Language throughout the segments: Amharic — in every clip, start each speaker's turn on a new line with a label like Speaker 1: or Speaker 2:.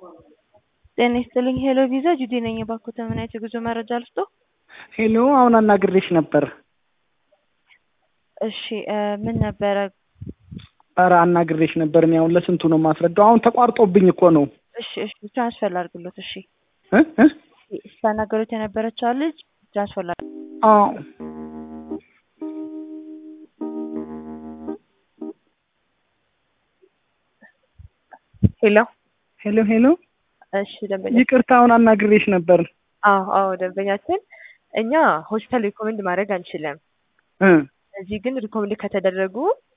Speaker 1: ጤና ይስጥልኝ ሄሎ ቪዛ ጁዲ ነኝ። እባክዎት ምን አይነት የጉዞ መረጃ ልስጦ?
Speaker 2: ሄሎ አሁን አናግሬሽ ነበር።
Speaker 1: እሺ እ ምን ነበረ?
Speaker 2: ኧረ አናግሬሽ ነበር። እኔ አሁን ለስንቱ ነው የማስረዳው? አሁን ተቋርጦብኝ እኮ ነው።
Speaker 1: እሺ እሺ ትራንስፈር ላድርግሎት። እሺ
Speaker 2: እ እ
Speaker 1: ስታናገሩት የነበረችው ልጅ ትራንስፈር ላድርግ።
Speaker 2: አዎ
Speaker 1: ሄሎ
Speaker 2: ሄሎ ሄሎ
Speaker 1: እሺ ደንበኛ
Speaker 2: ይቅርታ አሁን አናግሬሽ ነበር።
Speaker 1: አዎ አዎ ደንበኛችን እኛ ሆስፒታል ሪኮመንድ ማድረግ አንችልም።
Speaker 2: እ
Speaker 1: እዚህ ግን ሪኮመንድ ከተደረጉ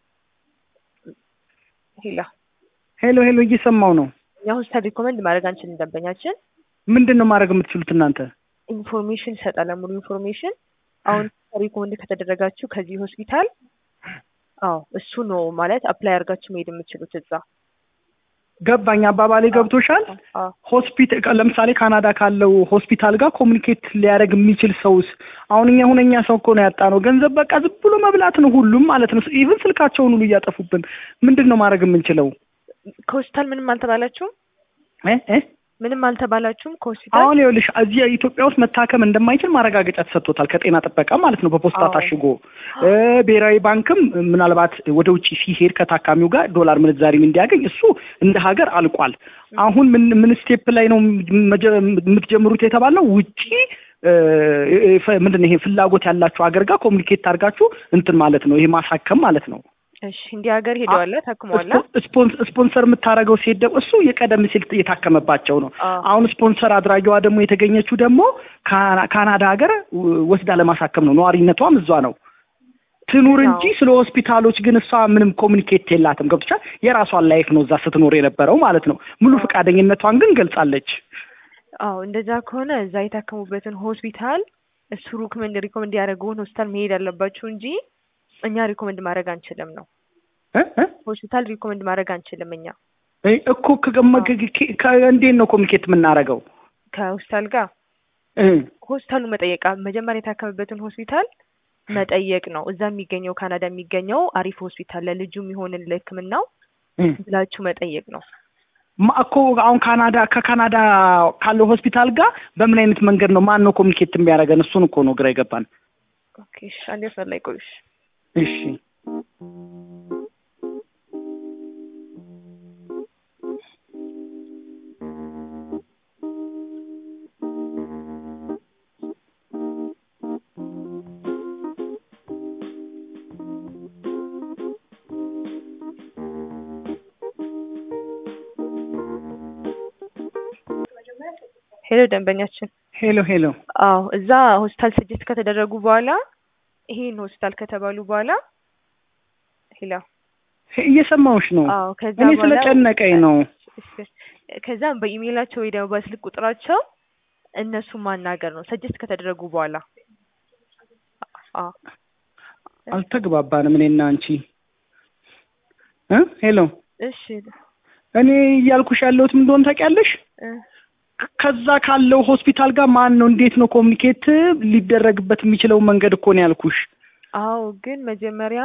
Speaker 1: ሄሎ
Speaker 2: ሄሎ ሄሎ እየሰማው ነው።
Speaker 1: እኛ ሆስፒታል ሪኮመንድ ማድረግ አንችልም። ደንበኛችን
Speaker 2: ምንድን ነው ማድረግ የምትችሉት እናንተ?
Speaker 1: ኢንፎርሜሽን ይሰጣል። ሙሉ ኢንፎርሜሽን አሁን ሪኮመንድ ከተደረጋችሁ ከዚህ ሆስፒታል አዎ እሱ ነው ማለት አፕላይ አድርጋችሁ መሄድ የምትችሉት እዛ
Speaker 2: ገባኝ። አባባሌ ገብቶሻል?
Speaker 1: አዎ
Speaker 2: ሆስፒታል ለምሳሌ ካናዳ ካለው ሆስፒታል ጋር ኮሚኒኬት ሊያደርግ የሚችል ሰውስ? አሁን እኛ ሁነኛ ሰው እኮ ነው ያጣነው። ገንዘብ በቃ ዝም ብሎ መብላት ነው ሁሉም ማለት ነው። ኢቭን ስልካቸውን ሁሉ እያጠፉብን። ምንድን ነው ማድረግ የምንችለው?
Speaker 1: ከሆስፒታል ምንም አልተባላችሁም?
Speaker 2: እ እ
Speaker 1: ምንም አልተባላችሁም ከሆስፒታል?
Speaker 2: አሁን ይኸውልሽ እዚህ ኢትዮጵያ ውስጥ መታከም እንደማይችል ማረጋገጫ ተሰጥቶታል ከጤና ጥበቃ ማለት ነው በፖስታ
Speaker 1: አዎ።
Speaker 2: ታሽጎ እ ብሔራዊ ባንክም ምናልባት ወደ ውጭ ሲሄድ ከታካሚው ጋር ዶላር ምንዛሪም እንዲያገኝ እሱ እንደ ሀገር አልቋል። አሁን ምን ምን ስቴፕ ላይ ነው መጀ- የምትጀምሩት የተባለው ውጪ እ፣ እ፣ ምንድን ነው ይሄ ፍላጎት ያላችሁ ሀገር ጋር ኮሚኒኬት አድርጋችሁ እንትን ማለት ነው ይሄ ማሳከም ማለት ነው።
Speaker 1: እሺ እንዲህ ሀገር ሄደዋል ታክመዋል?
Speaker 2: ስፖ- ስፖንስ- ስፖንሰር የምታደርገው ሴት ደግሞ እሱ የቀደም ሲል የታከመባቸው ነው።
Speaker 1: አዎ።
Speaker 2: አሁን ስፖንሰር አድራጊዋ ደግሞ የተገኘችው ደግሞ ካና- ካናዳ ሀገር ው- ወስዳ ለማሳከም ነው። ነዋሪነቷም እዟ ነው። ትኑር እንጂ
Speaker 1: አዎ።
Speaker 2: ስለ ሆስፒታሎች ግን እሷ ምንም ኮሚኒኬት የላትም። ገብቶሻል? የራሷን ላይፍ ነው እዛ ስትኖር የነበረው ማለት ነው። ሙሉ
Speaker 1: አዎ።
Speaker 2: ፈቃደኝነቷን ግን ገልጻለች።
Speaker 1: አዎ እንደዛ ከሆነ እዛ የታከሙበትን ሆስፒታል እሱ ሪኮመንድ ሪኮመንድ ያደረገውን ሆስፒታል መሄድ አለባችሁ እንጂ እኛ ሪኮመንድ ማድረግ አንችልም ነው።
Speaker 2: እ እ
Speaker 1: ሆስፒታል ሪኮመንድ ማድረግ አንችልም እኛ
Speaker 2: እ እኮ ከገመ- ከ- ከ- እንዴት ነው ኮሚኒኬት የምናደርገው?
Speaker 1: ከሆስፒታል ጋር
Speaker 2: እ
Speaker 1: ሆስፒታሉ መጠየቅ መጀመሪያ የታከመበትን ሆስፒታል መጠየቅ ነው። እዛ የሚገኘው ካናዳ የሚገኘው አሪፍ ሆስፒታል ለልጁ የሚሆንን ለሕክምናው
Speaker 2: እ
Speaker 1: ብላችሁ መጠየቅ ነው።
Speaker 2: ማ- እኮ አሁን ካናዳ ከካናዳ ካለው ሆስፒታል ጋር በምን አይነት መንገድ ነው ማን ነው ኮሚኒኬት የሚያደርገን? እሱን እኮ ነው ግራ የገባን።
Speaker 1: ኦኬ እሺ፣ አንዴ መስመር ላይ ቆዩሽ።
Speaker 2: እሺ
Speaker 1: ሄሎ ደንበኛችን
Speaker 2: ሄሎ ሄሎ
Speaker 1: አዎ እዛ ሆስፒታል ስጅት ከተደረጉ በኋላ ይሄን ሆስፒታል ከተባሉ በኋላ ሄሎ
Speaker 2: ሄ- እየሰማሁሽ ነው።
Speaker 1: አዎ ከዛ
Speaker 2: እኔ
Speaker 1: በኋላ
Speaker 2: ስለጨነቀኝ ነው።
Speaker 1: ከዛ በኢሜይላቸው ወይ ደግሞ በስልክ ቁጥራቸው እነሱ ማናገር ነው ሰጀስት ከተደረጉ በኋላ አዎ
Speaker 2: አልተግባባንም እኔና አንቺ እ ሄሎ
Speaker 1: እሺ
Speaker 2: እኔ እያልኩሽ ያለሁት ምን እንደሆነ ታውቂያለሽ?
Speaker 1: እ
Speaker 2: ከ- ከዛ ካለው ሆስፒታል ጋር ማን ነው እንዴት ነው ኮሚኒኬት ሊደረግበት የሚችለው መንገድ እኮ ነው ያልኩሽ።
Speaker 1: አዎ ግን መጀመሪያ